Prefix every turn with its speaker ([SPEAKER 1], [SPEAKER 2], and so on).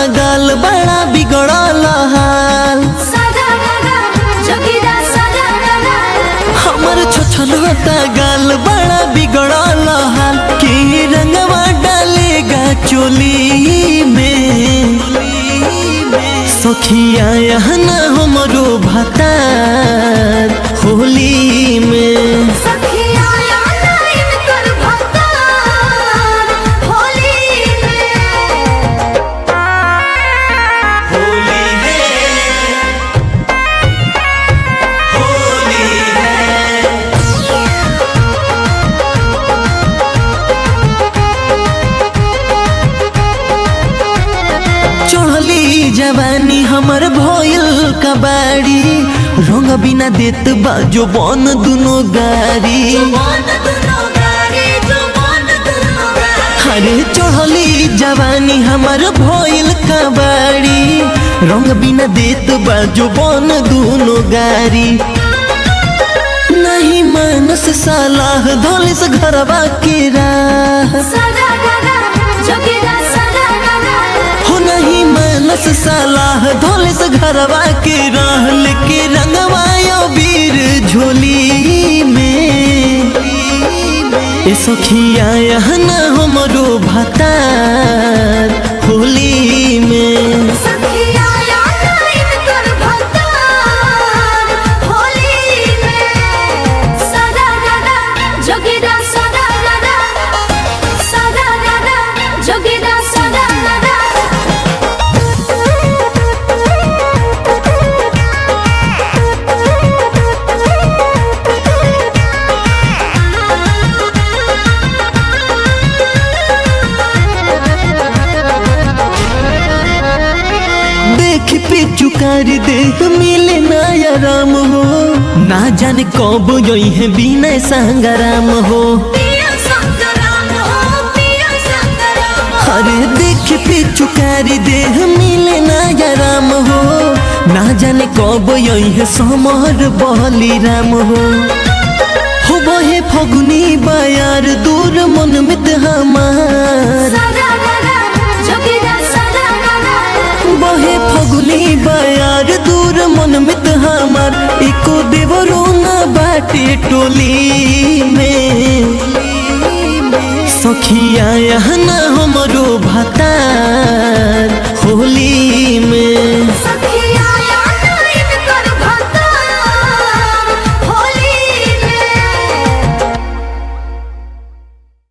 [SPEAKER 1] गाल बड़ा बिगड़ल हाल
[SPEAKER 2] सदा गगा जोगिरा सदा गगा
[SPEAKER 1] हमर छोछलता गाल बड़ा बिगड़ल हाल के रंगवा डालेगा चोली में सखिया यहना हमरो भतार होली में
[SPEAKER 2] सखिया याना इनकर भक्तार होली में
[SPEAKER 1] होली है होली चढ़ली जवानी हमर भइल कबाड़ी रंग बिना देत बाजो बन दुनो गाड़ी
[SPEAKER 2] मन दुनो गारी जो मन दुनो गारी
[SPEAKER 1] अरे चढ़ली जवानी हमर भइल कबाड़ी रंग बिना देत बाजो बन दुनो गाड़ी नहीं मानस सलाह धोलिस घरवा के राह
[SPEAKER 2] सदा गगा जोगिरा सदा गगा
[SPEAKER 1] हो नहीं मानस सलाह धोलिस घरवा के राह लेके रंगवायो वीर झोली में ए सखिया यहना हमरो भतार होली में
[SPEAKER 2] सखिया याना इनकर भक्तार होली में सदा गगा जोगिरा सदा गगा सदा गगा जोगिरा सदा
[SPEAKER 1] देख पे चुकार देख मिले नया राम हो ना जाने कब यही है बिना संगराम हो
[SPEAKER 2] पिया संगराम हो पिया संगराम
[SPEAKER 1] अरे देख पे चुकार देह मिले नया राम हो ना जाने कब यही है समर बली राम हो हो बहे फगुनी बयार दूर मन मित हमार
[SPEAKER 2] सदा गगा जोगिरा सदा गगा
[SPEAKER 1] बहे फगुनी बयार दूर मन मित हमार एको देवरो ना बाटे टोली में